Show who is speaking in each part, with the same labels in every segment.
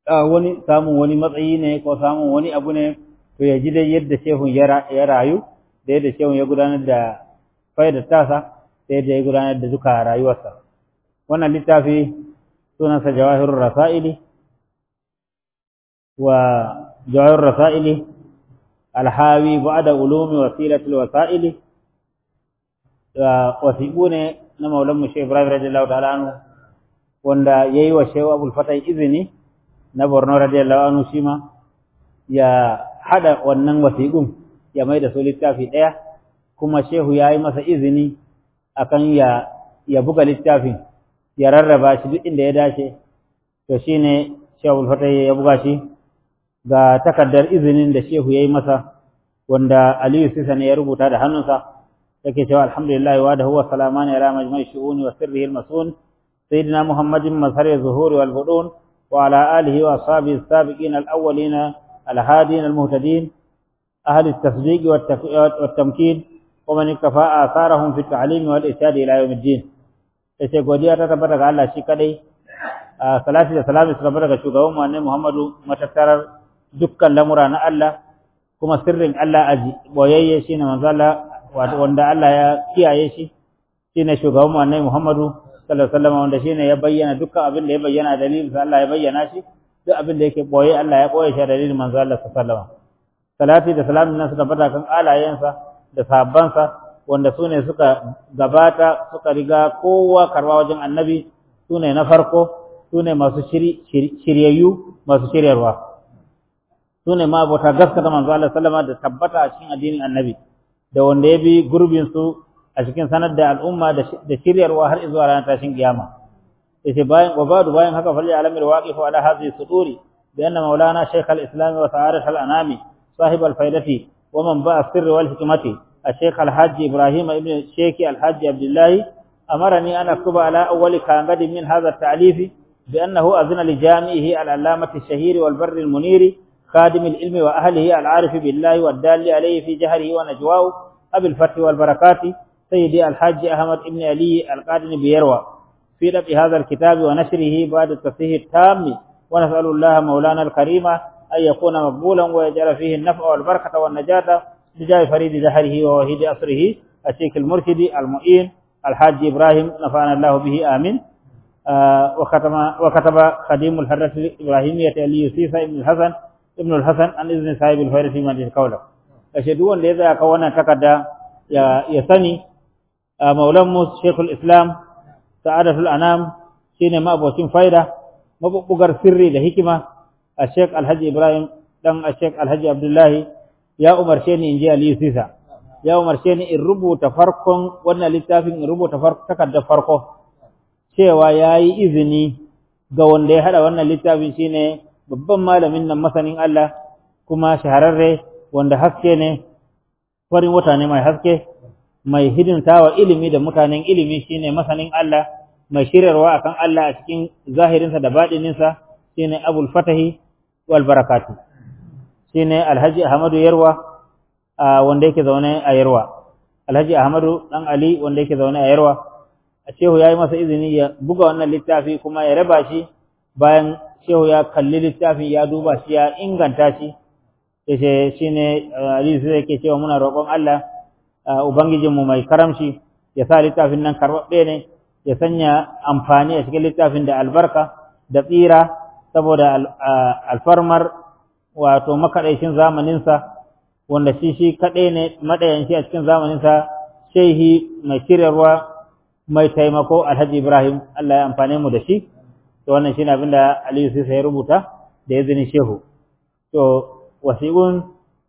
Speaker 1: wani samun wani matsayi ne ko samun wani abu ne to ya ji dai yadda shehun ya rayu da yadda shehun ya gudanar da faidar tasa da yadda ya gudanar da duka rayuwarsa wannan littafi sunansa jawahirur rasaili wa jawahirur rasaili alhawi ba'da ulumi wasilatul wasaili wasiqu ne na maulan mu Sheikh Ibrahim radiyallahu ta'ala anhu wanda yayi wa Sheikh Abdul Fatah izini na Borno radiyallahu anhu shi ma ya hada wannan wasiqun ya mai da su littafi daya kuma Shehu yayi masa izini akan ya ya buga littafin ya rarraba shi duk inda ya dace to shine Shehu Abdul Fatah ya buga shi ga takaddar izinin da Shehu yayi masa wanda Aliyu Sisa ne ya rubuta da hannunsa yake cewa alhamdulillah wa da huwa salamani ala majma'i shu'uni wa sirrihi al-masun sayyidina Muhammadin mazhar az-zuhur wal budun wa ala alihi wa ashabihi as-sabiqin al-awwalin al-hadin al-muhtadin ahli at-tasdiq wa at-tamkin wa man iktafa atharahum fi at-ta'lim wal irshad ila yawm ad-din yace godiya ta tabbata ga Allah shi kadai salati da salami su tabbata ga shugaban mu annabi Muhammadu matattarar dukkan lamura na Allah kuma sirrin Allah aji boyayye shine manzo Allah wanda Allah ya kiyaye shi shine shugaban mu annabi Muhammadu sallallahu alaihi wasallam wanda shine ya bayyana dukkan abin da ya bayyana dalilin sa Allah ya bayyana shi duk abin da yake boye Allah ya boye shi dalilin manzo Allah sallallahu alaihi wasallam salati da salamin nan suka bada kan alayensa da sahabbansa wanda sune suka gabata suka riga kowa karwa wajen annabi sune na farko sune masu shiryayyu masu shiryarwa sune ma abota gaskata manzo Allah sallallahu alaihi wasallam da tabbata a cikin addinin annabi da wanda ya bi gurbinsu a cikin sanar da al'umma da shiryarwa har zuwa ranar tashin kiyama yace bayan wabadu bayan haka falli alamir waqifu ala hadhihi suduri bi anna maulana shaykh al-islam wa sa'adat al-anami sahib al-faidati wa man ba'a sirri wal hikmati الشيخ الحاج إبراهيم ابن الشيخ الحاج عبد الله أمرني أن أكتب على أول كانغد من هذا التعليف بأنه أذن لجامعه العلامة الشهير والبر المنير خادم العلم وأهله العارف بالله والدال عليه في جهره ونجواه أبي الفتح والبركات سيدي الحاج أحمد بن علي القادم بيروى في رب هذا الكتاب ونشره بعد التصحيح التام ونسأل الله مولانا الكريم أن يكون مقبولا ويجعل فيه النفع والبركة والنجاة بجاه فريد زهره ووحيد أسره الشيخ المرشد المؤين الحاج إبراهيم نفعنا الله به آمين آه وكتب, وكتب خديم الحرة الإبراهيمية علي سيسى ابن الحسن ابن الحسن عن إذن صاحب الفير في مدينة كولة ashe duk wanda ya tsaya ka wannan takarda ya ya sani maulan mu shekul islam sa'adatul anam shine mabocin faida mabubugar sirri da hikima a shek alhaji ibrahim dan a shek alhaji abdullahi ya umarce ni in ji aliyu sisa ya umarce ni in rubuta farkon wannan littafin in rubuta takardar farko cewa ya yi izini ga wanda ya hada wannan littafin shine babban malamin nan masanin Allah kuma shahararre wanda haske ne farin wata ne mai haske mai hidintawa ilimi da mutanen ilimi shine masanin Allah mai shiryarwa akan Allah a cikin zahirinsa da baɗininsa shine Abul Fatahi wal Barakati shine Alhaji Ahmadu Yarwa wanda yake zaune a Yarwa Alhaji Ahmadu dan Ali wanda yake zaune a Yarwa a Shehu yayi masa izini ya buga wannan littafi kuma ya raba shi bayan Shehu ya kalli littafin ya duba shi ya inganta shi yace shine hadisi yake cewa muna roƙon Allah ubangijinmu mai karamci ya sa littafin nan karɓaɓɓe ne ya sanya amfani a cikin littafin da albarka da tsira saboda alfarmar wato makaɗaicin zamaninsa wanda shi shi kaɗai ne maɗayanci a cikin zamaninsa shehi mai shiryarwa mai taimako alhaji ibrahim Allah ya amfane mu da shi to wannan shine abin da aliyu sai ya rubuta da izinin shehu to wasiƙun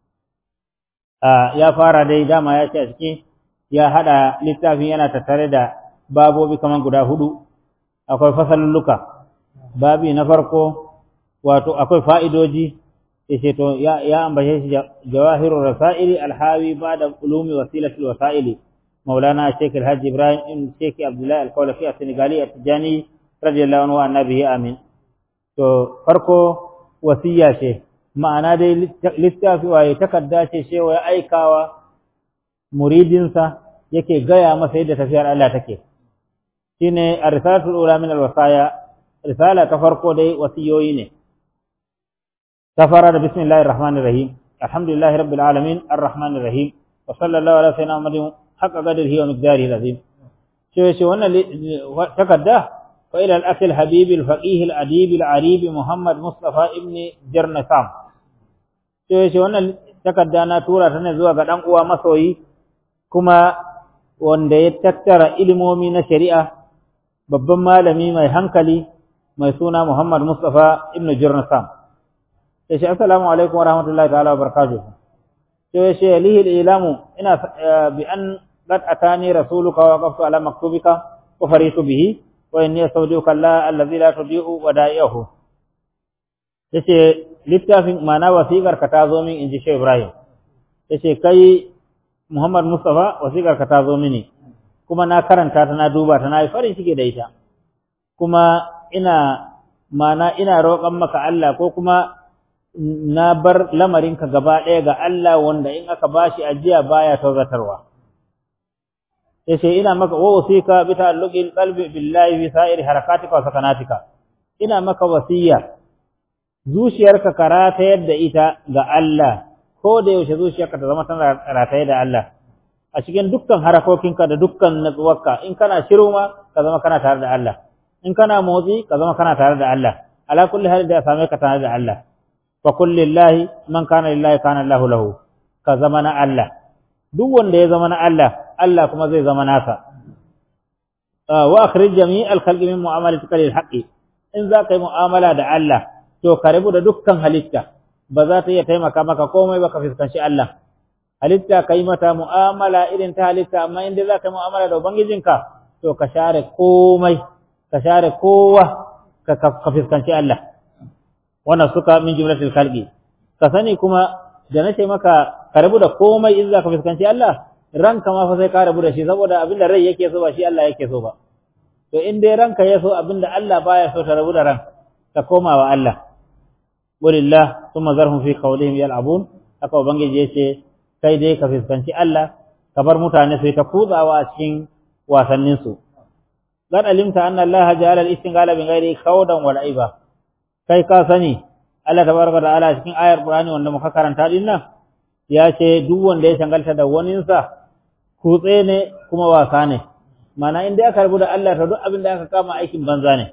Speaker 1: ya fara dai dama ya ce a ciki ya haɗa littafin yana tattare da babobi kamar guda hudu akwai fasalulluka babi na farko wato akwai fa'idoji ya ce to ya ambace shi jawahirul rasaili alhawi ba da ulumi wasilatul wasaili maulana sheikh alhaji ibrahim ibn sheikh abdullahi alkawlafi a senegali a tijani radiyallahu anhu annabihi amin to farko wasiya ce ma'ana dai littafi waye takarda ce shewa ya aikawa muridinsa yake gaya masa yadda tafiyar Allah take shine ar-risalatul ula min al-wasaya risala ta farko dai wasiyoyi ne safara da bismillahir rahmanir rahim alhamdulillahi rabbil alamin arrahmanir rahim wa sallallahu ala sayyidina muhammadin haqqa qadrihi wa miqdarihi azim ce ce wannan takadda fa ila al-akh al-habib al-faqih al-adib al-arib muhammad mustafa ibn jarnasam ce ce wannan takadda na tura ta ne zuwa ga dan uwa masoyi kuma wanda ya tattara ilimomi na shari'a babban malami mai hankali mai suna Muhammad Mustafa ibn Jurnasam ya ce assalamu alaikum wa rahmatullahi ta'ala wa barakatuh sai ya ce lihi ilamu ina bi an qad atani rasuluka wa waqaftu ala maktubika wa faritu bihi wa inni astawdiuka Allah allazi la tudiu wada'ihu yace littafin mana wasiƙar ka ta zo min inji Sheikh Ibrahim yace kai Muhammad Mustafa wasiƙar ka ta zo mini kuma na karanta ta na duba ta na yi farin ciki da ita kuma ina mana ina roƙon maka Allah ko kuma na bar lamarinka gaba ɗaya ga Allah wanda in aka bashi ajiya baya tauzatarwa yace ina maka wa wasika bi ta'alluqil qalbi billahi fi sa'iri harakatika wa sakanatika ina maka wasiya zuciyarka karata yadda ita ga Allah ko da yaushe zuciyarka ta zama tana rataye da Allah a cikin dukkan harakokinka da dukkan natsuwarka in kana shiru ma ka zama kana tare da Allah in kana motsi ka zama kana tare da Allah ala kulli hal da same ka tare da Allah fa kullillahi man kana lillahi kana Allahu lahu ka zama na Allah duk wanda ya zama na Allah Allah kuma zai zama nasa wa akhrij jami' al-khalqi min mu'amalatika lil haqqi in za ka yi mu'amala da Allah to ka rabu da dukkan halitta ba za ta iya taimaka maka komai ba ka fuskanci Allah halitta ka yi mata mu'amala irin ta halitta amma inda za ka yi mu'amala da ubangijinka to ka share komai ka share kowa ka fuskanci Allah wannan suka min jumlatul khalqi ka sani kuma da nace maka ka rabu da komai in za ka fuskanci Allah ranka ma fa sai ka rabu da shi saboda abin da rai yake so ba shi Allah yake so ba to in dai ranka ya so abin da Allah baya so ta rabu da ran ka koma wa Allah walillah thumma zarhum fi qawlihim yal'abun haka ubangiji yace kai dai ka fuskanci Allah ka bar mutane sai ta kutsawa a cikin wasannin su qad alimta anna Allah ja'ala al-istinghala min ghairi khawdan wal aiba kai ka sani Allah tabaraka ta'ala cikin ayar Qur'ani wanda muka karanta din nan ya ce duk wanda ya shangalta da waninsa kutse ne kuma wasa ne mana inda aka rubu da Allah ta duk abin da aka kama aikin banza ne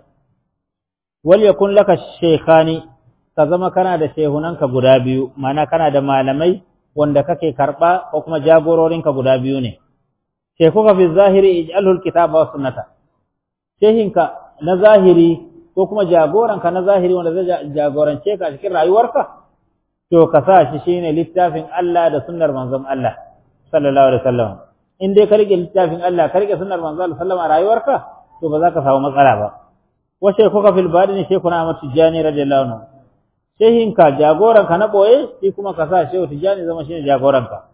Speaker 1: wal yakun laka shaykhani ka zama kana da shehunanka guda biyu mana kana da malamai wanda kake karba ko kuma jagororinka guda biyu ne shekuka fi zahiri ij'alhu alkitaba wa sunnata shehinka na zahiri ko kuma jagoranka na zahiri wanda zai jagorance ka cikin rayuwarka to ka sa shi shine littafin Allah da sunnar manzon Allah sallallahu alaihi wasallam in dai ka rike littafin Allah ka rike sunnar manzon Allah sallallahu alaihi rayuwarka to ba za ka samu matsala ba wa shekuka fil badini shekuna Ahmad Tijani radiyallahu anhu shehinka jagoranka na ɓoye shi kuma ka sa shehu tijjani zama shine jagoranka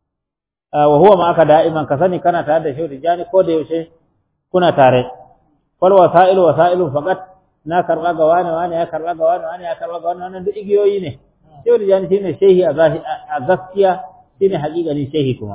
Speaker 1: wa huwa ma aka da'iman ka sani kana tare da shehu tijjani ko da yaushe kuna tare fal wasailu wasailu faqat na karba ga wani wani ya karba ga wani wani ya karba ga wani wannan duk igiyoyi ne shehu tijjani shine shehi a gaskiya shine haƙiƙanin shehi kuma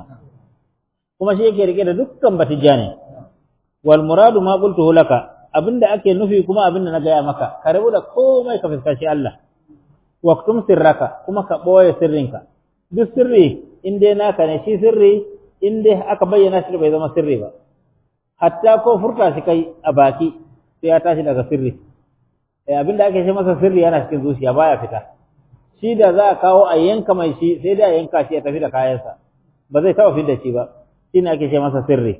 Speaker 1: kuma shi yake rike da dukkan batijjani wal muradu ma qultuhu laka abinda ake nufi kuma abinda na gaya maka ka rabu da komai ka fuskanci Allah waktum sirraka kuma ka ɓoye sirrinka duk sirri in dai naka ne shi sirri in dai aka bayyana shi bai zama sirri ba hatta ko furta shi kai a baki sai ya tashi daga sirri eh abin da ake ce masa sirri yana cikin zuciya baya fita shi da za a kawo a yanka mai shi sai da yanka shi ya tafi da kayansa ba zai taɓa fidda shi ba shi ne ake ce masa sirri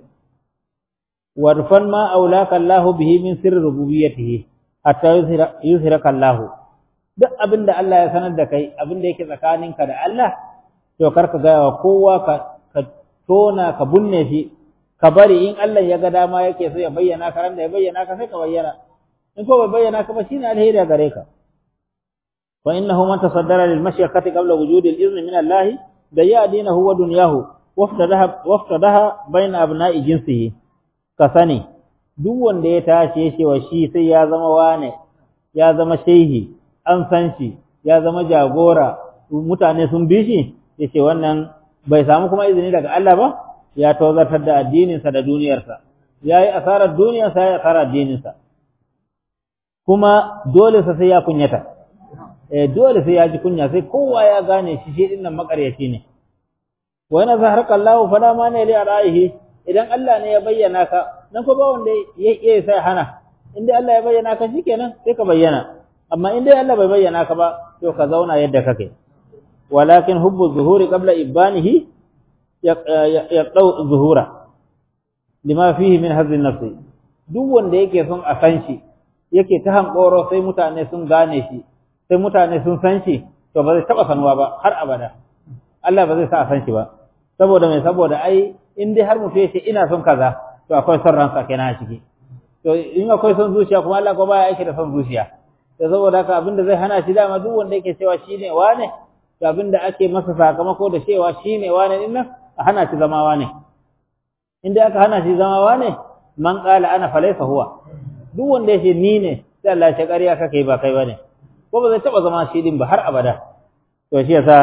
Speaker 1: warfan ma aulaka Allahu bihi min sirri rububiyyatihi hatta yuzhiraka Allahu duk abin da Allah ya sanar da kai abin da yake tsakaninka da Allah to kar ka gaya wa kowa ka ka tona ka bunne shi ka bari in Allah ya ga dama yake so ya bayyana ka ran da ya bayyana ka sai ka bayyana in ko bai bayyana ka ba shine alheri gare ka wa innahu man tasaddara lil mashyaqati qabla wujudi al izni min Allah da ya dinahu wa dunyahu waftadaha waftadaha baina abna'i jinsihi ka sani duk wanda ya tashi ya ce wa shi sai ya zama wane ya zama shehi an san shi ya zama jagora mutane sun bi shi ya ce wannan bai samu kuma izini daga Allah ba ya tozartar da addininsa da duniyarsa ya yi asarar duniyarsa ya yi asarar addininsa kuma dole sa sai ya kunyata eh dole sai ya ji kunya sai kowa ya gane shi shi din nan makaryaci ne wa yana zaharaka Allah fala ma ne li ra'ayi idan Allah ne ya bayyana ka nan ko ba wanda ya iya sai hana inda Allah ya bayyana ka shikenan sai ka bayyana amma in dai Allah bai bayyana ka ba to ka zauna yadda kake walakin hubbu zuhuri qabla ibanihi yaqdau zuhura lima fihi min hazzi nafsi duk wanda yake son a san shi yake ta hankoro sai mutane sun gane shi sai mutane sun san shi to ba zai taba sanuwa ba har abada Allah ba zai sa a san shi ba saboda mai saboda ai in dai har mutum yace ina son kaza to akwai son ransa kenan a ciki to in akwai son zuciya kuma Allah ko baya aiki da son zuciya to saboda haka abinda zai hana shi dama duk wanda yake cewa shine wane to abinda ake masa sakamako da cewa shine wane din nan a hana shi zama wane inda aka hana shi zama wane man qala ana falaysa huwa duk wanda yake ni ne sai Allah ya ƙarya kake ba kai bane ko ba zai taba zama shi din ba har abada to shi yasa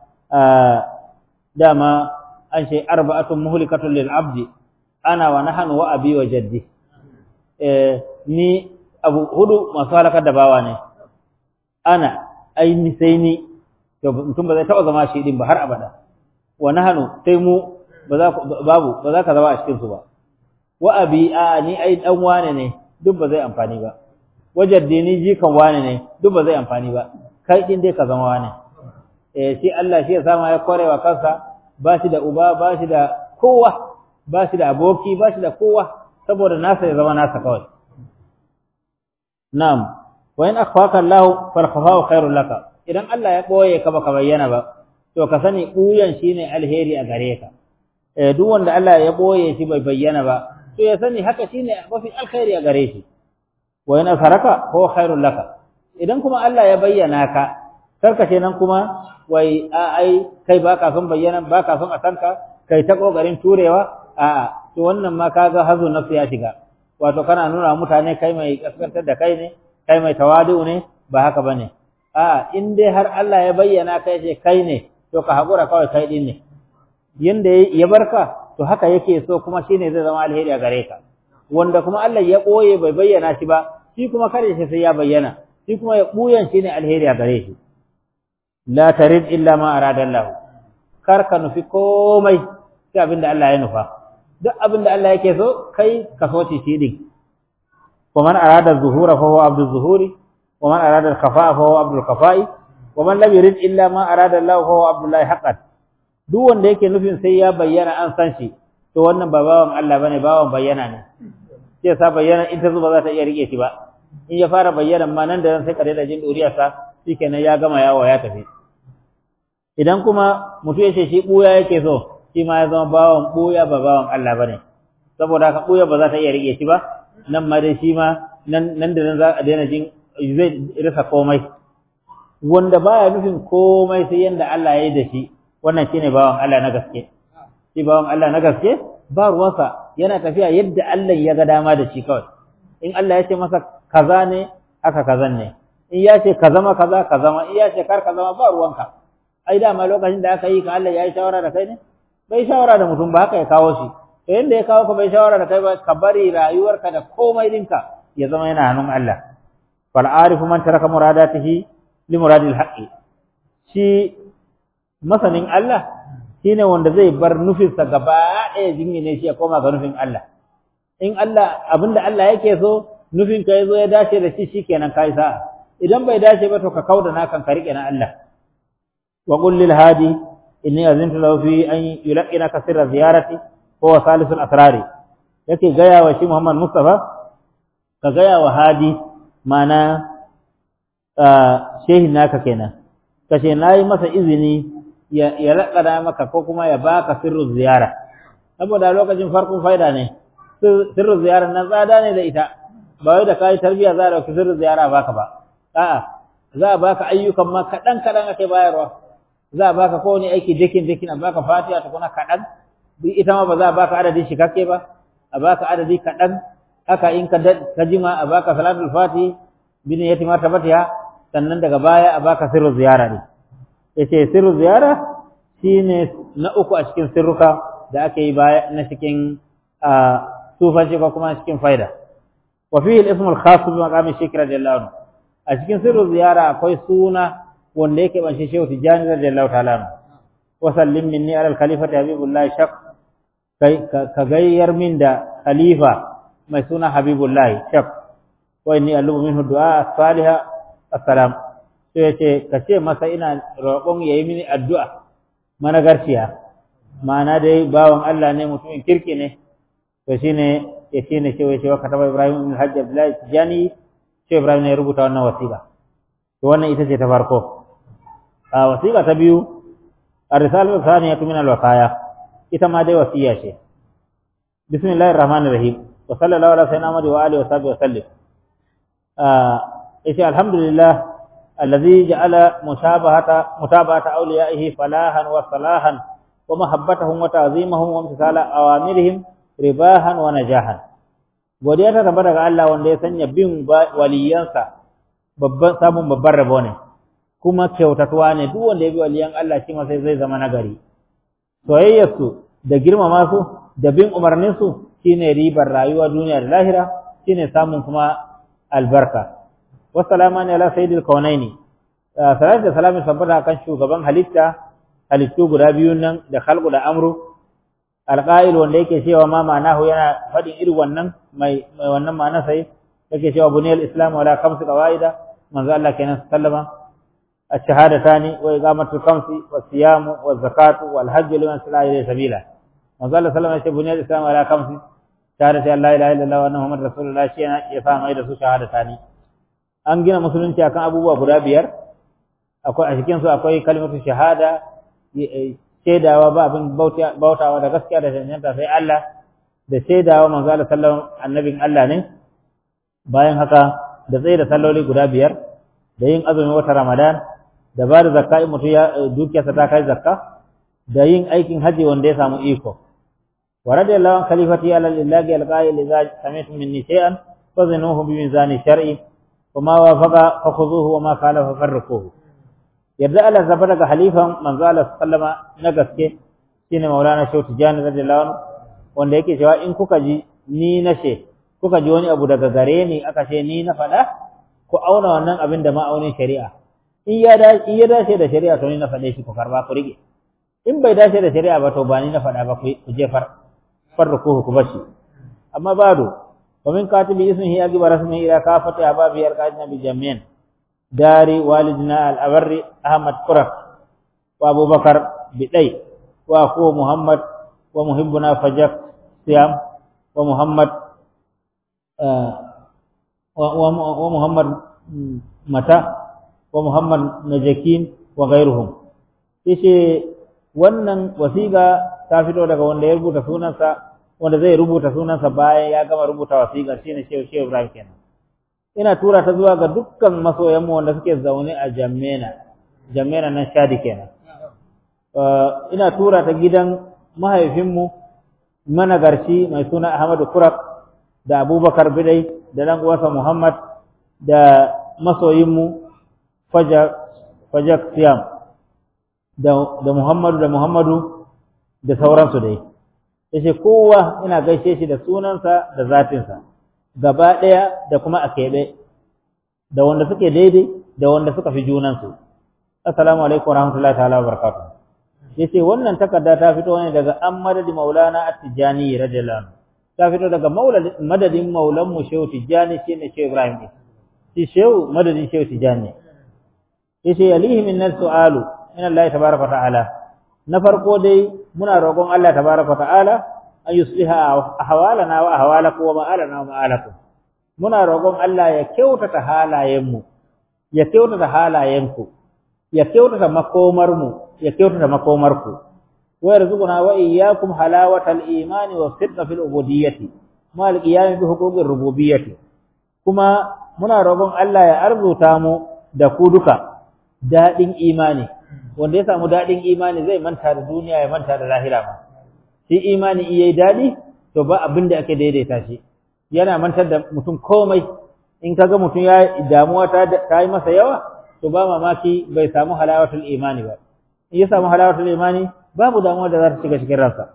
Speaker 1: dama an ce arba'atun muhlikatun lil abdi ana wa nahnu wa abi wa jaddi eh ni abu hudu masu halakar da bawa ne ana aini sai ni to mutum ba zai taba zama shi din ba har abada wa nahnu sai mu ba za babu ba za ka zama a cikin su ba wa abi a ni ai dan wane ne duk ba zai amfani ba wajaddi ni jikan wane ne duk ba zai amfani ba kai din dai ka zama wane eh shi Allah shi ya sama ya korewa kansa ba shi da uba ba shi da kowa ba shi da aboki ba shi da kowa saboda nasa ya zama nasa kawai na'am wa in akhfaka Allah fal khafa'u khairul laka idan Allah ya boye ka baka bayyana ba to ka sani buyan shine alheri a gare ka eh duk wanda Allah ya boye shi bai bayyana ba to ya sani haka shine mafi alkhairi a gare shi wa in asharaka huwa khairul laka idan kuma Allah ya bayyana ka karka ce nan kuma wai a ai kai baka son bayyana baka son a sanka kai ta kokarin turewa a to wannan ma kaga hazo nafsi ya shiga wato kana nuna mutane kai mai kaskantar da kai ne kai mai tawadu ne ba haka bane a in dai har Allah ya bayyana kai ce kai ne to ka hakura kawai kai din ne yanda ya barka to haka yake so kuma shine zai zama alheri a gare ka wanda kuma Allah ya boye bai bayyana shi ba shi kuma kare shi sai ya bayyana shi kuma ya buyan shine alheri a gare shi la tarid illa ma arada Allah kar ka nufi komai sai abinda Allah ya nufa duk abinda Allah yake so kai ka so shi din ومن أراد الظهور فهو عبد الظهور ومن أراد الخفاء فهو عبد الخفاء ومن لم يرد إلا ما أراد الله فهو عبد الله حقا duk wanda yake nufin sai ya bayyana an san shi to wannan ba bawan Allah bane bawan bayyana ne sai sa bayyana in ta zuba za ta iya rike shi ba in ya fara bayyana ma nan da nan sai ka daina jin duriyarsa shikenan ya gama yawo ya tafi idan kuma mutum ya ce shi buya yake so shi ma ya zama bawan buya ba bawan Allah bane saboda haka buya ba za ta iya rike shi ba nan ma dai shi ma nan nan da nan za a daina jin zai rasa komai wanda baya nufin komai sai yanda Allah ya yi da shi wannan shine bawan Allah na gaske shi bawan Allah na gaske ba ruwansa yana tafiya yadda Allah ya ga dama da shi kawai in Allah ya ce masa kaza ne haka kazan ne in ya ce ka zama kaza ka zama in ya ce kar ka zama ba ruwanka ai dama lokacin da aka yi ka Allah ya yi shawara da kai ne bai shawara da mutum ba haka ya kawo shi to yanda ya kawo ka bai shawara da kai ba ka bari rayuwarka da komai dinka ya zama yana hannun Allah fal arifu man taraka muradatihi li muradil haqqi shi masanin Allah shine wanda zai bar nufinsa gaba ɗaya jingine shi ya koma ga nufin Allah in Allah abinda Allah yake so nufin ka yazo ya dace da shi shikenan kai sa'a idan bai dace ba to ka kauda nakan ka rike na Allah wa qul lil hadi inni azintu lahu fi an yulqina kasira ziyarati huwa salisul asrari yake gaya wa shi Muhammad Mustafa ka gaya wa hadi mana shehin naka kenan kace nayi masa izini ya ya lakada maka ko kuma ya baka sirru ziyara saboda lokacin farkon faida ne sirru ziyara nan tsada ne da ita ba wai da kai tarbiya za a dauki sirru ziyara baka ba a'a za a baka ayyukan ma kadan kadan ake bayarwa za a baka kowane aiki dakin dakin a baka fatiha ta kuna kadan ita ma ba za a baka adadin shikakke ba a baka adadi kadan haka in ka ka jima a baka salatul fati bin yati martabatiha sannan daga baya a baka sirru ziyara ne yace sirru ziyara shine na uku a cikin sirruka da ake yi baya na cikin sufanci ko kuma cikin faida wa fihi al-ism al-khas bi maqam shikr radiyallahu anhu a cikin sirru ziyara akwai suna wanda yake ban shehu tijani radiyallahu ta'ala wa sallim minni ala al-khalifati habibullahi shaq kai ka gayyar min da khalifa mai suna habibullahi shaq wa inni alubu minhu du'a salihah assalam sai yace ka ce masa ina roƙon yayi mini addu'a managarciya ma'ana dai bawan Allah ne mutumin kirki ne to shine ya shine cewa cewa kataba Ibrahim ibn Hajj Abdullahi Tijani sai Ibrahim ne ya rubuta wannan wasiƙa to wannan ita ce ta farko a wasiƙa ta biyu ar-risalatu thaniyatu min al-wasaya ita ma dai wasiya ce bismillahir rahmanir rahim wa sallallahu ala sayyidina Muhammad wa alihi wa sahbihi wa sallim yace alhamdulillah alladhi ja'ala mushabahata mutabata awliyaihi falahan wa salahan wa mahabbatahum wa ta'zimahum wa imtithala awamirihim ribahan wa najahan godiya ta tabbata ga Allah wanda ya sanya bin waliyansa babban samun babban rabo ne kuma kyautatuwa ne duk wanda ya bi waliyan Allah shi ma sai zai zama nagari soyayyarsu da girmama su da bin umarninsu shine ribar rayuwa duniya da lahira shine samun kuma albarka wassalamu ala sayyidil kaunaini salatu da salamin sabbata kan shugaban halitta halittu guda biyun nan da khalqu da amru alqa'il wanda yake cewa ma ma'anahu yana fadin irin wannan mai mai wannan ma'ana sai yake cewa buniyal islam wala khamsu qawaida manzo Allah kenan sallama الشهادتان وإقامة الخمس والصيام والزكاة والحج لمن سلا إليه سبيلا manzo Allah sallallahu alaihi wasallam buniyal islam ala khamsi shahadati an la ilaha illallah wa anna muhammadar rasulullah shi ya fa mai da su shahadatani an gina musulunci akan abubuwa guda biyar akwai a cikin su akwai kalimatu shahada shaidawa ba abin bautawa da gaskiya da cancanta sai Allah da shaidawa manzo Allah sallallahu annabin Allah ne bayan haka da tsaye da salloli guda biyar da yin azumin wata Ramadan da ba da zakka in mutum ya dukiyarsa ta kai zakka da yin aikin haji wanda ya samu iko wa radiyallahu an khalifati ala lillahi alqa'il idza sami'tum minni shay'an fazinuhu bi mizani shar'i wa ma wafaqa fakhudhuhu wa ma khalafa farruquhu yadda Allah zaba daga halifan manzo Allah sallama na gaske shine Maulana Shehu Tijani radiyallahu anhu wanda yake cewa in kuka ji ni na she kuka ji wani abu daga gare ni aka ce ni na faɗa ku auna wannan abin da ma'aunin shari'a in ya dace da shari'a to ni na faɗe shi ku karba ku rige in bai dace da shari'a ba to ba ni na faɗa ba ku jefar farruku ku bashi amma bado wa min katibi ismihi agiba rasmihi ila kafati ababi arqadina bi jami'an dari walidina al-abarri ahmad qurak wa abubakar bidai wa aku muhammad wa muhibbuna fajak siyam wa muhammad wa muhammad mata wa muhammad najakin wa ghairuhum yace wannan wasiƙa ta fito daga wanda ya rubuta sunansa wanda zai rubuta sunansa bayan ya gama rubuta wasiƙar shine Shehu Shehu Ibrahim kenan ina tura ta zuwa ga dukkan masoyan mu wanda suke zaune a Jammena Jammena nan Shadi kenan ina tura ta gidan mahaifinmu managarci mai suna Ahmadu Kurak da Abubakar Bidai da dan uwansa Muhammad da masoyinmu Fajak Fajak Siyam da Muhammadu da Muhammadu da sauransu dai yace kowa ina gaishe shi da sunansa da zatinsa gaba ɗaya da kuma a keɓe da wanda suke daidai da wanda suka fi junansu assalamu alaikum warahmatullahi ta'ala wabarakatuh yace wannan takarda ta fito ne daga an madadi maulana at-tijani radiyallahu anhu ta fito daga madadin maulan mu shehu tijani shine shehu ibrahim shi shehu madadin shehu tijani yace yalihi min su'alu min Allah tabaraka ta'ala na farko dai muna roƙon Allah tabaraka ta'ala an yusliha ahwalana wa ahwalakum wa ma'alana wa ma'alakum muna roƙon Allah ya kyautata halayenmu ya kyautata halayenku ya kyautata makomarmu ya kyautata makomarku wa yarzuquna wa iyyakum halawatal imani wa sidqa fil ubudiyyati ma al qiyam bi huquqir rububiyyati kuma muna roƙon Allah ya arzuta mu da ku duka daɗin imani wanda ya samu daɗin imani zai manta da duniya ya manta da lahira ma shi imani iya yi daɗi to ba abin da ake daidaita shi yana mantar da mutum komai in kaga mutum ya damuwa ta yi masa yawa to ba mamaki bai samu halawatul imani ba in ya samu halawatul imani babu damuwa da za ta shiga cikin ransa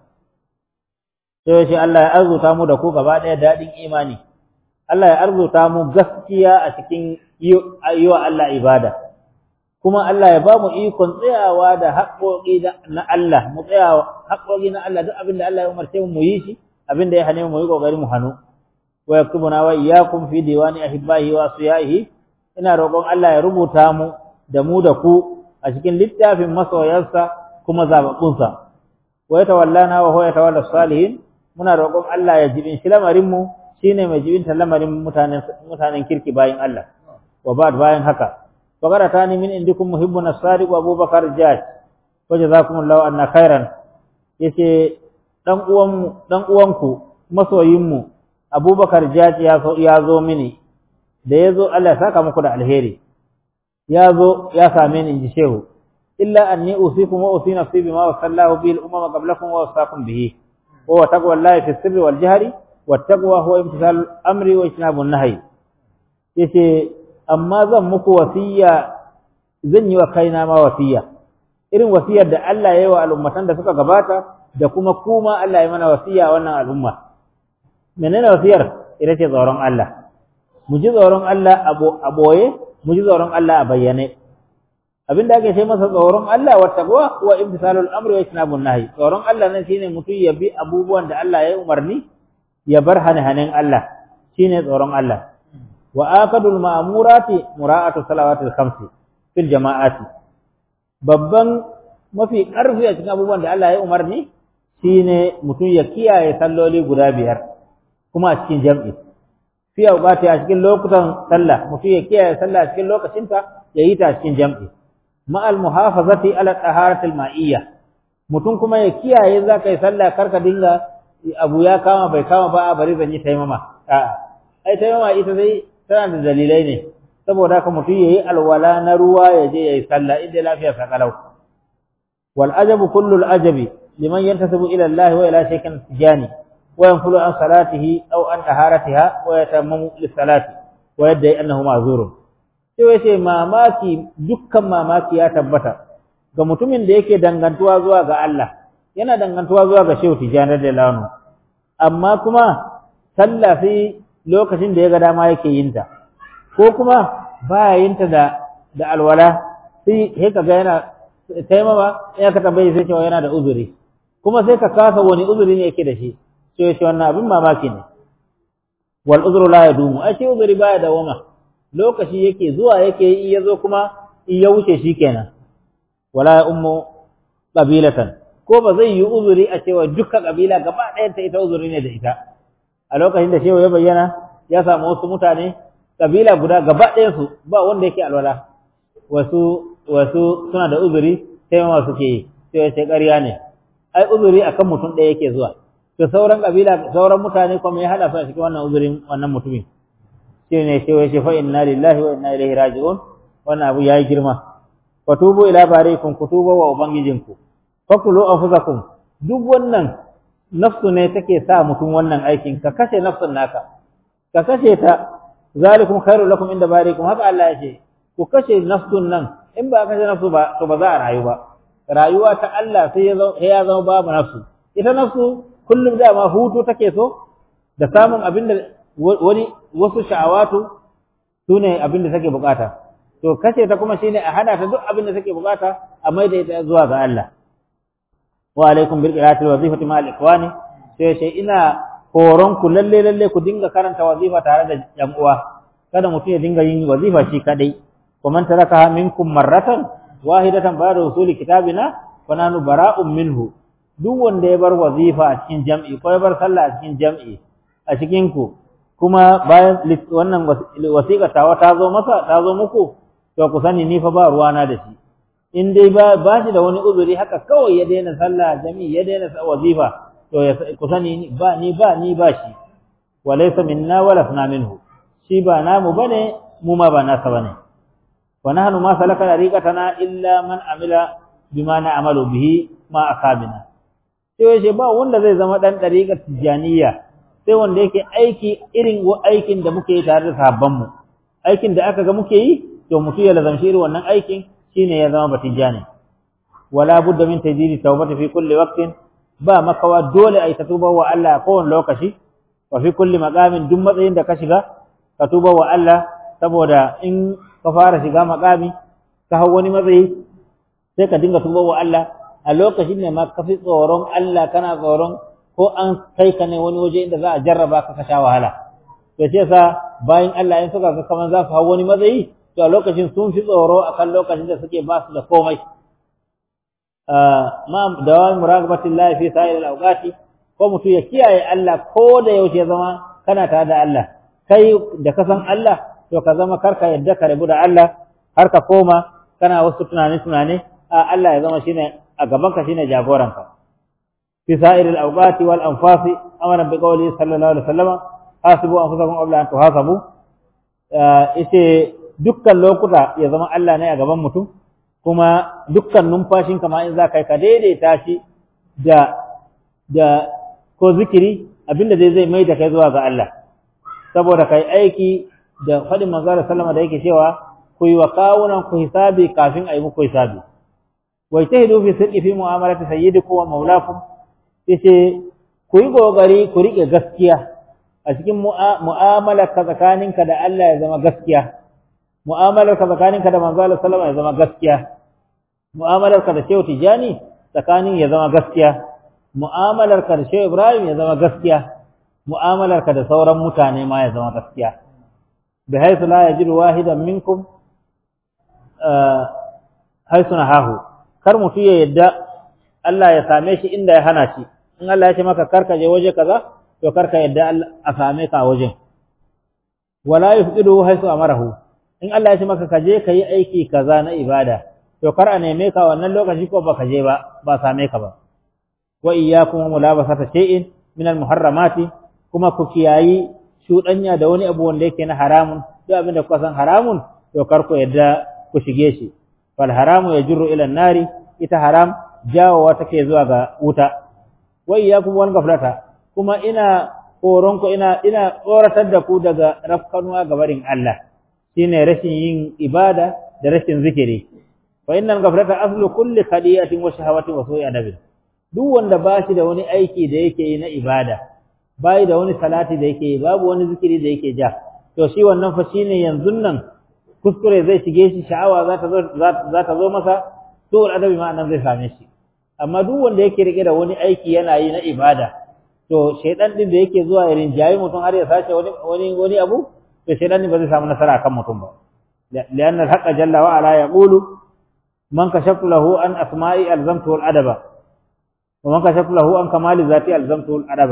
Speaker 1: sai shi Allah ya arzuta mu da ku gaba ɗaya daɗin imani Allah ya arzuta mu gaskiya a cikin yi wa Allah ibada kuma Allah ya ba mu ikon tsayawa da haƙoƙi na Allah mu tsayawa haƙoƙi na Allah duk abin da Allah ya umarce mu mu yi shi abin da ya hane mu yi kokari mu hanu wa yaktubuna wa iyyakum fi diwani ahibbahi wa asiyaihi ina roƙon Allah ya rubuta mu da mu da ku a cikin littafin masoyansa kuma zababbunsa wa yatawallana wa huwa yatawalla salihin muna roƙon Allah ya jibin shi lamarin mu shine mai jibin lamarin mutanen mutanen kirki bayin Allah wa ba'd bayan haka faqaratani min indikum muhibbun as-sadiq wa Abubakar Jaj wa jazakumullahu anna khairan yace dan uwan dan uwanku masoyin mu Abubakar Jaj ya zo ya zo mini da yazo Allah ya saka muku da alheri ya zo ya same ni inji shehu illa anni usikum wa usi nafsi bima wasallahu bil umama qablakum wa wasakum bihi wa taqwallahi fi sirri wal jahri wat taqwa huwa imtithal amri wa ijtinabun nahyi yace amma zan muku wasiya zan yi wa kaina ma wasiya irin wasiyar da Allah ya yi wa al'ummatan da suka gabata da kuma kuma Allah ya mana wasiya wannan al'umma menene wasiyar ita ce tsoron Allah mu ji tsoron Allah a boye mu ji tsoron Allah a bayyane abinda ake ce masa tsoron Allah wa taqwa wa imtisalul amri wa ijtinabun nahi tsoron Allah nan shine mutum ya bi abubuwan da Allah ya yi umarni ya bar hane-hanen Allah shine tsoron Allah wa akadul ma'murati mura'atu salawatil khamsi fil jama'ati babban mafi karfi a cikin abubuwan da Allah ya umarni shine mutum ya kiyaye salloli guda biyar kuma a cikin jam'i fi awqati a cikin lokutan sallah mutum ya kiyaye sallah a cikin lokacinta ya yi ta a cikin jam'i ma'al muhafazati ala taharatil ma'iyya mutum kuma ya kiyaye za ka yi sallah karka dinga abu ya kama bai kama ba a bari zan yi taimama a'a ai taimama ita zai tana da dalilai ne saboda haka mutum yayi alwala na ruwa ya je yayi sallah inda lafiya sa kalau wal ajabu kullu al ajabi liman yantasibu ila Allah wa ila shaykin tijani wa yanfulu an salatihi aw an taharatiha wa yatammamu lis salati wa yadda annahu ma'zurun sai yace mamaki dukkan mamaki ya tabbata ga mutumin da yake dangantuwa zuwa ga Allah yana dangantuwa zuwa ga Shehu Tijani da Lano amma kuma sallah sai lokacin da ya ga dama yake yin ta ko kuma baya yin ta da da alwala sai sai kaga yana taimama ya ka tambaye sai cewa yana da uzuri kuma sai ka kasa wani uzuri ne yake da shi sai ce wannan abin mamaki ne wal uzru la yadumu ai shi uzuri baya da wama lokaci yake zuwa yake yi ya zo kuma in ya wuce shikenan wala ya ummu qabilatan ko ba zai yi uzuri a cewa dukkan kabila gaba ɗayan ta ita uzuri ne da ita a lokacin da shehu ya bayyana ya samu wasu mutane kabila guda gaba ɗayan su ba wanda yake alwala wasu wasu suna da uzuri sai ma suke yi sai ya ce ƙarya ne ai uzuri akan mutum ɗaya yake zuwa to sauran kabila sauran mutane kuma ya hada su a cikin wannan uzurin wannan mutumin shi ne shehu ya ce fa inna lillahi wa inna ilaihi raji'un wannan abu yayi girma wa tubu ila barikum kutuba wa ubangijinku fakulu anfusakum duk wannan nafsu ne take sa mutum wannan aikin ka kashe nafsun naka ka kashe ta zalikum khairul lakum inda barikum haka Allah ya ce ku kashe nafsun nan in ba kashe nafsu ba to ba za a rayu ba rayuwa ta Allah sai ya zama ya zama babu nafsu ita nafsu kullum da ma hutu take so da samun abin da wani wasu sha'awatu sune abin da take bukata to kashe ta kuma shine a hana ta duk abin da take bukata a maida ita zuwa ga Allah wa alaikum bil qira'ati wazifati ma al ikhwani sai sai ina horon ku lalle lalle ku dinga karanta wazifa tare da yan uwa kada mutum ya dinga yin wazifa shi kadai wa man taraka minkum marratan wahidatan ba'da usuli kitabina fa nanu bara'un minhu duk wanda ya bar wazifa a cikin jam'i ko ya bar sallah a cikin jam'i a cikin ku kuma bayan wannan wasiƙa tawa ta zo masa ta zo muku to ku sani ni fa ba ruwana da shi in dai ba ba shi da wani uzuri haka kawai ya daina sallah jami'i ya daina wazifa to ya ku sani ba ni ba ni ba shi wa laysa minna wa lasna minhu shi ba namu bane mu ma ba nasa bane wa nahnu ma salaka tariqatana illa man amila bima na'malu bihi ma asabina sai yace ba wanda zai zama dan tariqat tijaniyya sai wanda yake aiki irin aikin da muke yi tare da sahabban mu aikin da aka ga muke yi to mutum ya lazamshi irin wannan aikin shine ya zama batijani wala budda min tajdidi tawbati fi kulli waqtin ba makawa dole ai tuba wa Allah a kowane lokaci wa fi kulli maqamin duk matsayin da ka shiga ka tuba wa Allah saboda in ka fara shiga maqami ka hau wani matsayi sai ka dinga tuba wa Allah a lokacin ne ma ka fi tsoron Allah kana tsoron ko an kai ka ne wani waje inda za a jarraba ka ka sha wahala to ce sa bayan Allah in suka ga kaman za su hau wani matsayi to a lokacin sun fi tsoro akan lokacin da suke ba su da komai ma dawam muraqabatillahi fi sa'il al-awqati ko mutum ya kiyaye Allah ko da yaushe zama kana tare da Allah kai da ka san Allah to ka zama karka yadda ka rabu da Allah har ka koma kana wasu tunane tunane a Allah ya zama shine a gaban ka shine jagoranka fi sa'ir al-awqati wal anfasi amara bi qawli sallallahu alaihi wasallam hasibu anfusakum qabla an tuhasabu ite dukkan lokuta ya zama Allah ne a gaban mutum kuma dukkan numfashin kama in za ka yi ka daidaita shi da da ko zikiri abinda zai zai mai da kai zuwa ga Allah saboda kai aiki da faɗin manzo sallama da yake cewa ku yi wa kawunan ku hisabi kafin a yi muku hisabi wa ijtahidu fi sidqi fi mu'amalati sayyidikum wa maulakum yace ku yi kokari ku rike gaskiya a cikin mu'amalar ka tsakaninka da Allah ya zama gaskiya mu'amalar ka tsakaninka da manzo sallama ya zama gaskiya mu'amalar ka da Shehu Tijani tsakanin ya zama gaskiya mu'amalar ka da Shehu Ibrahim ya zama gaskiya mu'amalar ka da sauran mutane ma ya zama gaskiya bi haythu la yajidu wahidan minkum haythu nahahu kar mutu ya yadda Allah ya same shi inda ya hana shi in Allah ya ce maka karka je waje kaza to karka yadda a same ka a wajen wala yufqidu haythu amarahu in Allah ya ce maka ka je ka yi aiki kaza na ibada to kar a neme ka wannan lokaci ko baka je ba ba same ka ba wa iyyakum mulabasata shay'in min al-muharramati kuma ku kiyayi shudanya da wani abu wanda yake na haramun duk abin da kuka san haramun to kar ku yadda ku shige shi fal haramu yajru ila nari ita haram jawowa take zuwa ga wuta wa iyyakum wan gaflata kuma ina koron ku ina ina tsoratar da ku daga rafkanuwa ga barin Allah shine rashin yin ibada da rashin zikiri fa innal ghaflata aslu kulli khadiyatin wa shahawatin wa su'i adabin duk wanda ba shi da wani aiki da yake yi na ibada bai da wani salati da yake yi babu wani zikiri da yake ja to shi wannan fa shine yanzu nan kuskure zai shige shi sha'awa za ta zo za ta zo masa su'ul adabi ma nan zai same shi amma duk wanda yake rike da wani aiki yana yi na ibada to shaydan din da yake zuwa ya rinjayi mutum har ya sace wani wani wani abu to shaydan ba zai samu nasara akan mutum ba لأن الحق جل وعلا يقول من كشفت له عن أسمائي ألزمته الأدب ومن كشفت له عن كمال ذاتي ألزمته الأدب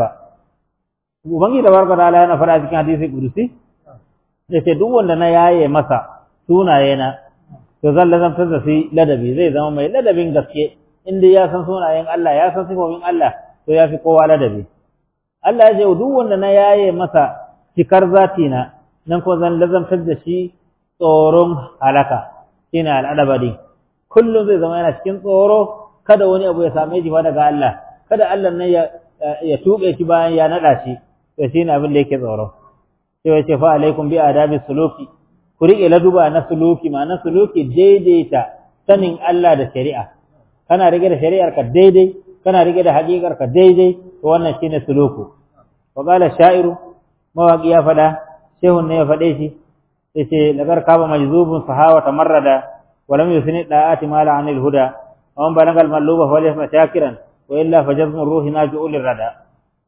Speaker 1: ubangi da barka da Allah yana fara cikin hadisi kudusi yace duk wanda na yaye masa sunaye na to zan lazantar da shi ladabi zai zama mai ladabin gaske inda ya san sunayen Allah ya san sifofin Allah to ya fi kowa ladabi Allah ya ce duk wanda na yaye masa cikar zati na nan ko zan lazantar da shi tsoron halaka shine al'adaba din kullum zai zama yana cikin tsoro kada wani abu ya same shi ba daga Allah kada Allah nan ya ya tuɓe shi bayan ya naɗa shi to shine abin da yake tsoro sai ya ce fa alaikum bi adabi suluki ku riƙe laduba na suluki ma na suluki daidaita sanin Allah da shari'a kana rike da shari'ar ka daidai kana rike da haƙiƙar ka daidai to wannan shine suluku wa qala sha'iru mawaqi ya faɗa shehun ne ya faɗe shi yace lagar kaba majzubun sahawa tamarrada wa lam yusni da'ati mala anil huda wa man balagal malluba fa laysa shakiran wa illa fa jazmu ruhi naji'ul rada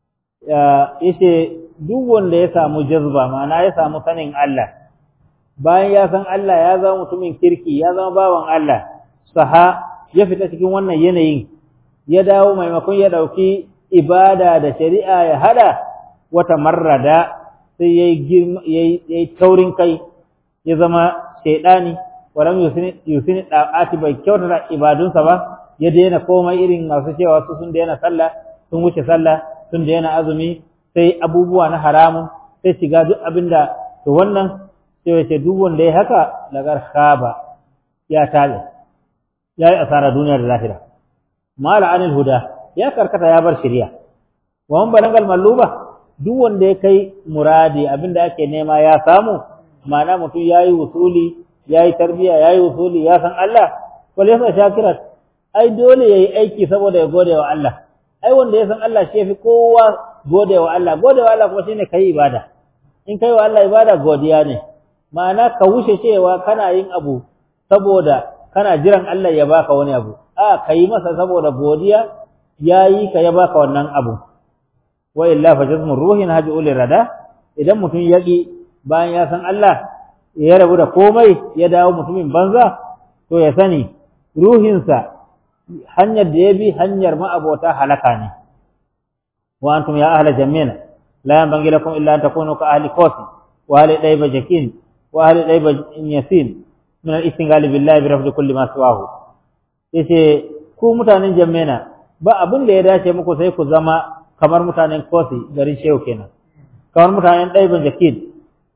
Speaker 1: yace duk wanda ya samu jazba ma'ana ya samu sanin Allah bayan ya san Allah ya zama mutumin kirki ya zama bawan Allah saha ya fita cikin wannan yanayin ya dawo maimakon ya dauki ibada da shari'a ya hada wata marrada sai yayi yayi taurin kai ya zama shaidani walam yusini yusini da'ati bai kyautata ibadunsa ba ya daina komai irin masu cewa su sun daina sallah sun wuce sallah sun daina azumi sai abubuwa na haramun sai shiga duk abinda to wannan sai wace duk wanda ya haka lagar khaba ya tabe ya yi asara duniya da lahira mala anil huda ya karkata ya bar shari'a wa man balagal malluba duk wanda ya kai muradi abinda ake nema ya samu ma'ana mutum yayi usuli yayi tarbiya yayi usuli ya san Allah wal yasa shakirat ai dole yayi aiki saboda ya gode wa Allah ai wanda ya san Allah shi yafi kowa gode wa Allah gode wa Allah kuma shine kai ibada in kai wa Allah ibada godiya ne ma'ana ka wuce cewa kana yin abu saboda kana jiran Allah ya baka wani abu a kai masa saboda godiya yayi ka ya baka wannan abu wa illa fa jazmu ruhin haji ul rada idan mutum yaki bayan ya san Allah ya rabu da komai ya dawo mutumin banza to ya sani ruhinsa hanyar da ya bi hanyar ma'abota halaka ne wa antum ya ahla jammina la yanbaghi lakum illa an takunu ka ahli kofi wa ahli dayba jakin wa ahli dayba yasin min al-istinghal billahi bi rafdi kulli ma siwahu yace ku mutanen jammina ba abin da ya dace muku sai ku zama kamar mutanen kofi garin shehu kenan kamar mutanen dayban jakin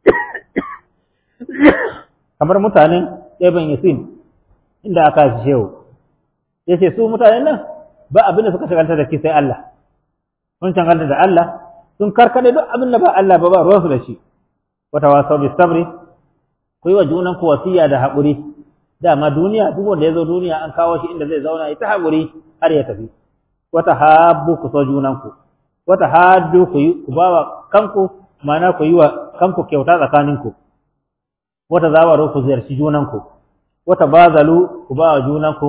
Speaker 1: kamar mutanen dayban yasin inda aka shi shehu yace su mutanen nan ba abin da suka shagalta da shi sai Allah sun shagalta da Allah sun karkade duk abin da ba Allah ba ba ruwansu da shi wata wasau bi sabri ku yi wa junan ku wasiya da haƙuri dama duniya duk wanda ya zo duniya an kawo shi inda zai zauna ita haƙuri har ya tafi wata habbu ku so junan ku wata haddu ku yi ku bawa kanku ma'ana ku yi wa kanku kyauta tsakaninku wata zawaro ku ziyarci junanku wata bazalu ku ba wa junanku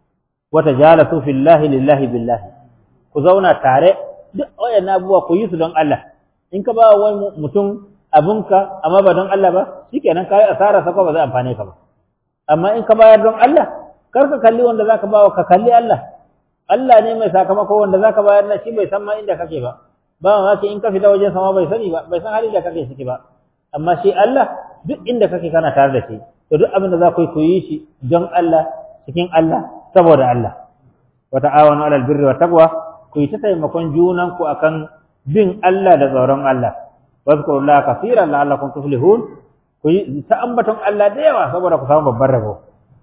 Speaker 1: wata jalasu fillahi lillahi billahi ku zauna tare duk wayannan abubuwa ku yi su don Allah in ka ba wani mutum abinka amma ba don Allah ba shikenan kai asara sako ba zai amfane ka ba amma in ka bayar don Allah kar ka kalli wanda zaka bawa ka kalli Allah Allah ne mai sakamako wanda zaka bayar na shi bai san ma inda kake ba ba ma in ka fita wajen sama bai sani ba bai san halin da kake ciki ba amma shi Allah duk inda kake kana tare da shi to duk abin da za ku yi ku yi shi don Allah cikin Allah saboda Allah wa ta'awanu 'alal birri wat taqwa ku yi ta taimakon junan ku akan bin Allah da tsoron Allah wazkurullaha kaseeran la'allakum tuflihun ku yi ta ambaton Allah da yawa saboda ku samu babban rabo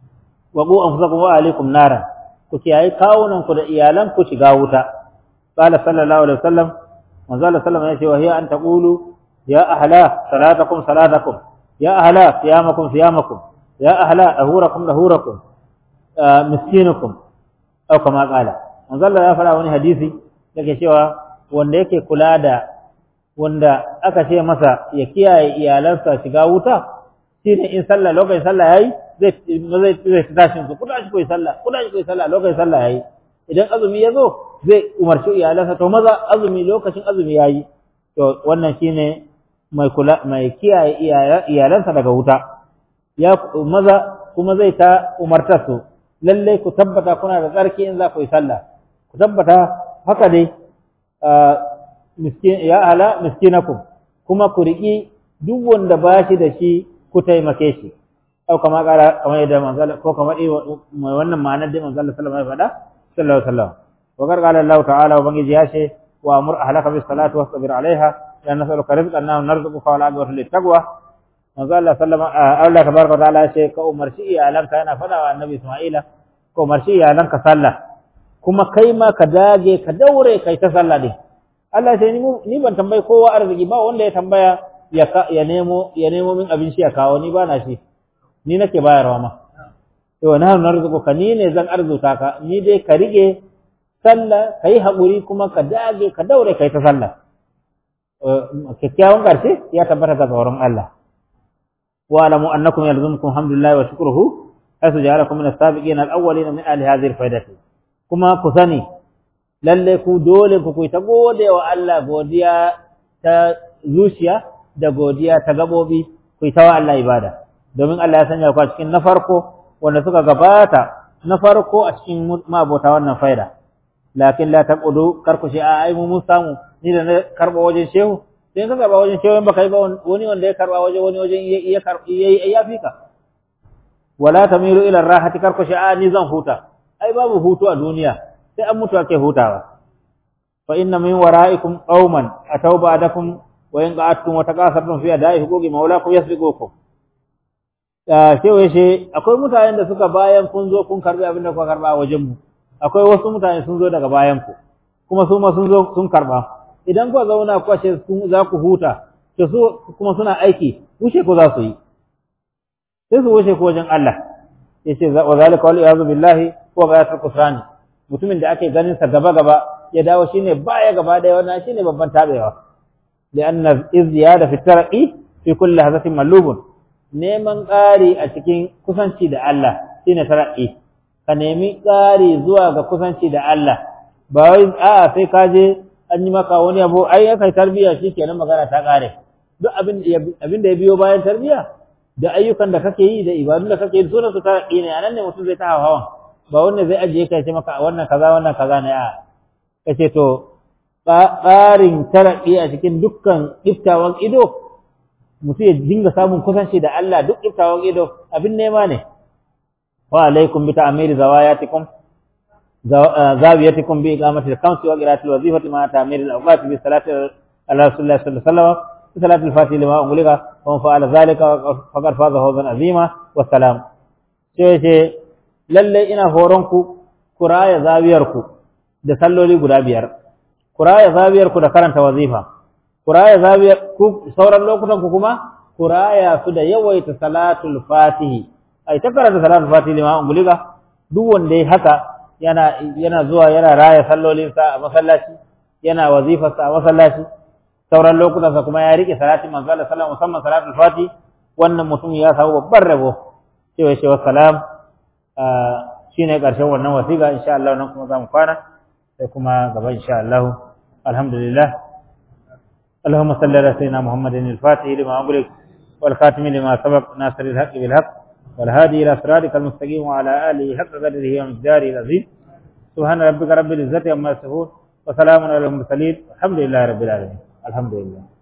Speaker 1: wa qu anfusakum wa alaikum naran ku kiyaye kawunan ku da iyalan ku shiga wuta qala sallallahu alaihi wasallam manzo Allah sallallahu alaihi wasallam ya ce wa hiya an taqulu ya ahla salatakum salatakum يا أهلا صيامكم صيامكم يا أهلا أهوركم أهوركم آه مسكينكم أو كما قال manzo Allah ya fara wani hadisi yake cewa wanda yake kula da wanda aka ce masa ya kiyaye iyalansa shiga wuta shine in sallah lokacin sallah yayi zai zai zai tashi ku kuda shi koyi sallah kuda shi koyi sallah lokacin sallah yayi idan azumi ya zo zai umarci iyalansa to maza azumi lokacin azumi yayi to wannan shine mai kula mai kiyaye iyalansa daga wuta ya maza kuma zai ta umarta su lalle ku tabbata kuna da tsarki in za ku yi sallah ku tabbata haka dai miskin ya ala miskinakum kuma ku riki duk wanda ba shi da shi ku taimake shi au kama kara kamar yadda manzala ko kamar mai wannan ma'anar da manzala sallallahu alaihi wasallam sallallahu alaihi wasallam wa qala Allah ta'ala wa bangiji ya ce wa amur ahlaka bis salati wasbir alaiha la nas'aluka rizqan nahnu narzuquka wal aqibatu lit taqwa manzo Allah sallama Allah tabaraka wa ta'ala ce ka umarci iyalanka yana fada wa annabi Isma'ila ka umarci iyalanka sallah kuma kai ma ka dage ka daure kai ta sallah din Allah ce ni ni ban tambayi kowa arziki ba wanda ya tambaya ya ya nemo ya nemo min abin shi ya kawo ni ba na shi ni nake bayarwa ma to nahnu narzuquka ni ne zan arzuta ka ni dai ka rige sallah kai haƙuri kuma ka dage ka daure kai ta sallah kyakkyawan ƙarshe ya tabbata ga tsoron Allah wa alamu annakum yalzumukum hamdulillahi wa shukruhu haythu ja'alakum min as-sabiqin al-awwalin min ahli hadhihi al-faidati kuma ku sani lalle ku dole ku ta gode wa Allah godiya ta zuciya da godiya ta gabobi ku ta wa Allah ibada domin Allah ya sanya ku a cikin na farko wanda suka gabata na farko a cikin mabota wannan faida lakin la taqudu karku shi a ai mu mun samu ni da na karba wajen shehu sai ka karba wajen shehu ba kai ba wani wanda ya karba wajen wani wajen ya yayi ya fika wala tamilu ila rahati karku shi a ni zan huta ai babu hutu a duniya sai an mutu ake hutawa fa inna min wara'ikum qauman ataw ba'dakum wa in qa'attum wa taqasartum fi ada'i huquqi mawlakum yasbiqukum shehu yace akwai mutanen da suka bayan kun zo kun karbi abin da kuka karba wajen mu akwai wasu mutane sun zo daga bayan ku kuma su ma sun zo sun karba idan ku zauna ku ce za ku huta to su kuma suna aiki wuce ko za su yi sai su wuce ko wajen Allah yace wa zalika wal iyadu billahi wa ghayatul kufrani mutumin da ake ganin sa gaba gaba ya dawo shine baya gaba da wannan shine babban tabewa lianna izyada fi tarqi fi kulli hazatin malubun neman ƙari a cikin kusanci da Allah shine tara'i ka nemi ƙari zuwa ga kusanci da Allah ba wai a'a sai ka je an yi maka wani abu ai aka tarbiya shikenan magana ta ƙare duk abin abin da ya biyo bayan tarbiya da ayyukan da kake yi da ibadun da kake yi sunan su tara'i ne anan ne mutum zai ta hawan ba wanda zai ajiye ka ce maka wannan kaza wannan kaza ne a kace to tsarin tara'i a cikin dukkan iftawan ido mutum ya dinga samun kusanci da Allah duk iftawan ido abin nema ne wa alaikum bi ta'miri zawayatikum zawiyatikum bi iqamati al-khamsi wa qira'ati al-wazifati ma ta'miri al-awqati bi salati ala rasulillah sallallahu alaihi wasallam bi salati al-fatih lima umlika wa man fa'ala dhalika faqad faza fawzan azima wa salam sai ce lalle ina horon ku kuraya zawiyar ku da salloli guda biyar kuraya zawiyar ku da karanta wazifa kuraya zawiyar ku sauran lokutan ku kuma kuraya su da yawaita salatul fatihi ai ta karanta salatul fatihi lima umulika duk wanda ya haka yana yana zuwa yana raya sallolin sa a masallaci yana wazifar sa a masallaci sauran lokutan sa kuma ya rike salatin manzo Allah sallallahu musamman salatul fatihi wannan mutum ya samu babban rabo cewa shi wassalam shine karshen wannan wasiƙa insha Allah nan kuma zamu kwana sai kuma gaba insha Allah alhamdulillah اللهم صل على سيدنا محمد الفاتح لما أغلق والخاتم لما سبق ناصر الحق بالحق والهادي إلى صراطك المستقيم وعلى آله حق قدره ومقداره العظيم سبحان ربك رب العزة عما يصفون وسلام على المرسلين والحمد لله رب العالمين الحمد لله